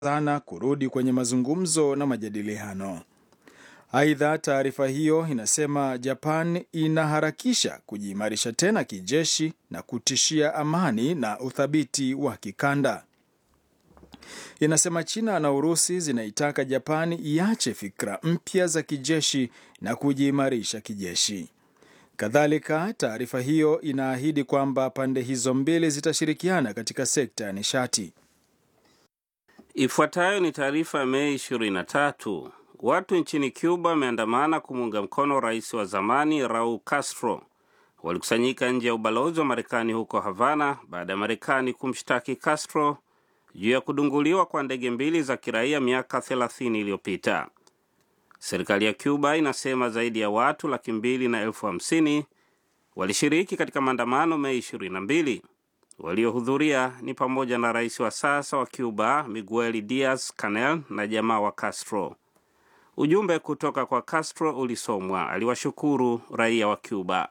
sana kurudi kwenye mazungumzo na majadiliano. Aidha, taarifa hiyo inasema Japan inaharakisha kujiimarisha tena kijeshi na kutishia amani na uthabiti wa kikanda. Inasema China na Urusi zinaitaka Japani iache fikra mpya za kijeshi na kujiimarisha kijeshi. Kadhalika, taarifa hiyo inaahidi kwamba pande hizo mbili zitashirikiana katika sekta ya nishati. Ifuatayo ni taarifa ya Mei 23. Watu nchini Cuba wameandamana kumuunga mkono rais wa zamani Raul Castro. Walikusanyika nje ya ubalozi wa Marekani huko Havana baada ya Marekani kumshtaki Castro juu ya kudunguliwa kwa ndege mbili za kiraia miaka 30 iliyopita. Serikali ya Cuba inasema zaidi ya watu laki mbili na elfu hamsini walishiriki katika maandamano Mei 22. Waliohudhuria ni pamoja na rais wa sasa wa Cuba Miguel Diaz Canel na jamaa wa Castro. Ujumbe kutoka kwa Castro ulisomwa. Aliwashukuru raia wa Cuba.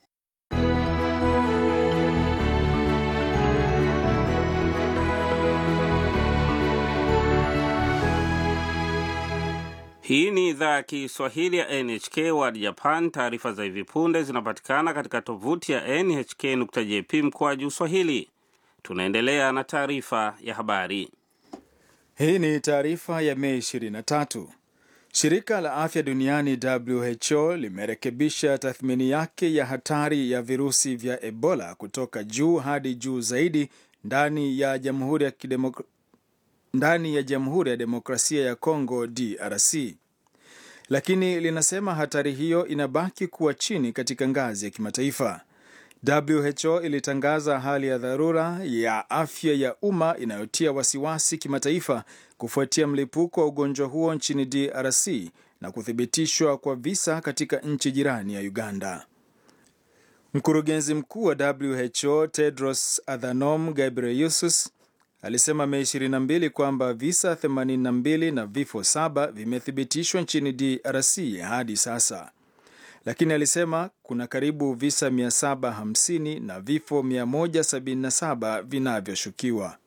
Hii ni idhaa ya Kiswahili ya NHK World Japan. Taarifa za hivi punde zinapatikana katika tovuti ya nhk.jp mkoaju swahili. Tunaendelea na taarifa ya habari. Hii ni taarifa ya Mei 23. Shirika la afya duniani WHO limerekebisha tathmini yake ya hatari ya virusi vya Ebola kutoka juu hadi juu zaidi ndani ya Jamhuri ya Kidemok ndani ya Jamhuri ya Demokrasia ya Kongo DRC, lakini linasema hatari hiyo inabaki kuwa chini katika ngazi ya kimataifa. WHO ilitangaza hali ya dharura ya afya ya umma inayotia wasiwasi kimataifa kufuatia mlipuko wa ugonjwa huo nchini DRC na kuthibitishwa kwa visa katika nchi jirani ya Uganda. Mkurugenzi mkuu wa WHO Tedros Adhanom Ghebreyesus alisema Mei 22 kwamba visa 82 na vifo saba vimethibitishwa nchini DRC hadi sasa, lakini alisema kuna karibu visa 750 na vifo 177 vinavyoshukiwa.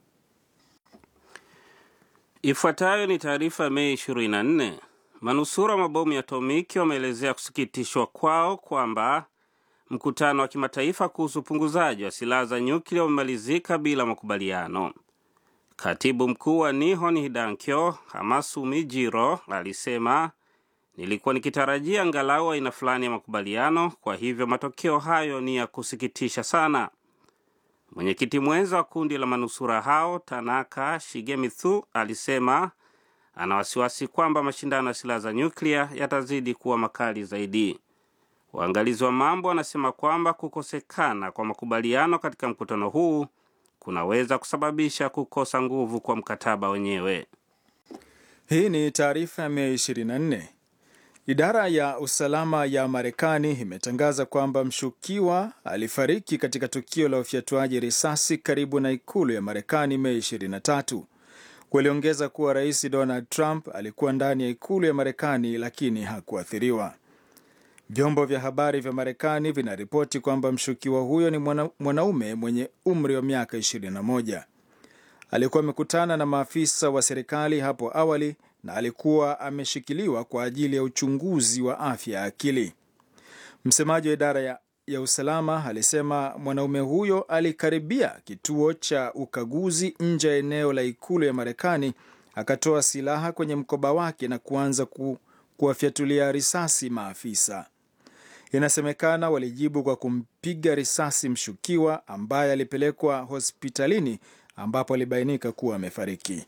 Ifuatayo ni taarifa ya Mei 24. Manusura mabomu ya atomiki wameelezea kusikitishwa kwao kwamba mkutano wa kimataifa kuhusu upunguzaji wa silaha za nyuklia umemalizika bila makubaliano. Katibu mkuu wa Nihon Hidankyo Hamasumi Jiro alisema, nilikuwa nikitarajia angalau aina fulani ya makubaliano, kwa hivyo matokeo hayo ni ya kusikitisha sana. Mwenyekiti mwenza wa kundi la manusura hao Tanaka Shigemitsu alisema ana wasiwasi kwamba mashindano ya silaha za nyuklia yatazidi kuwa makali zaidi. Waangalizi wa mambo wanasema kwamba kukosekana kwa makubaliano katika mkutano huu kunaweza kusababisha kukosa nguvu kwa mkataba wenyewe. Hii ni taarifa ya Mei 24. Idara ya usalama ya Marekani imetangaza kwamba mshukiwa alifariki katika tukio la ufyatuaji risasi karibu na ikulu ya Marekani Mei 23. Waliongeza kuwa Rais Donald Trump alikuwa ndani ya ikulu ya Marekani lakini hakuathiriwa. Vyombo vya habari vya Marekani vinaripoti kwamba mshukiwa huyo ni mwana, mwanaume mwenye umri wa miaka 21. Alikuwa amekutana na maafisa wa serikali hapo awali na alikuwa ameshikiliwa kwa ajili ya uchunguzi wa afya ya akili. Msemaji wa idara ya, ya usalama alisema mwanaume huyo alikaribia kituo cha ukaguzi nje ya eneo la ikulu ya Marekani, akatoa silaha kwenye mkoba wake na kuanza ku, kuwafyatulia risasi maafisa. Inasemekana walijibu kwa kumpiga risasi mshukiwa ambaye alipelekwa hospitalini ambapo alibainika kuwa amefariki.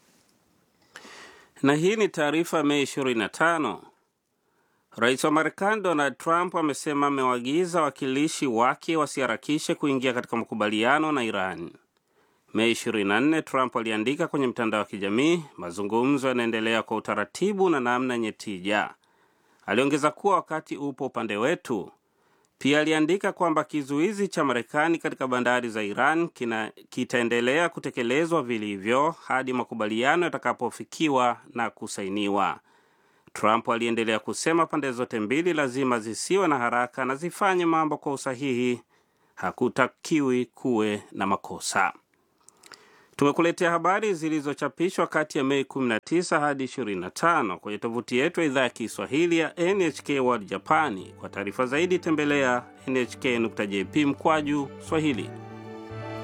Na hii ni taarifa Mei 25. Rais wa Marekani Donald Trump amesema amewaagiza wawakilishi wake wasiharakishe kuingia katika makubaliano na Iran. Mei 24, Trump aliandika kwenye mtandao wa kijamii, mazungumzo yanaendelea kwa utaratibu na namna yenye tija. Aliongeza kuwa wakati upo upande wetu. Pia aliandika kwamba kizuizi cha Marekani katika bandari za Iran kina, kitaendelea kutekelezwa vilivyo hadi makubaliano yatakapofikiwa na kusainiwa. Trump aliendelea kusema pande zote mbili lazima zisiwe na haraka na zifanye mambo kwa usahihi. Hakutakiwi kuwe na makosa. Tumekuletea habari zilizochapishwa kati ya Mei 19 hadi 25 kwenye tovuti yetu ya idhaa ya Kiswahili ya NHK World Japani. Kwa taarifa zaidi tembelea nhk.jp mkwaju Swahili.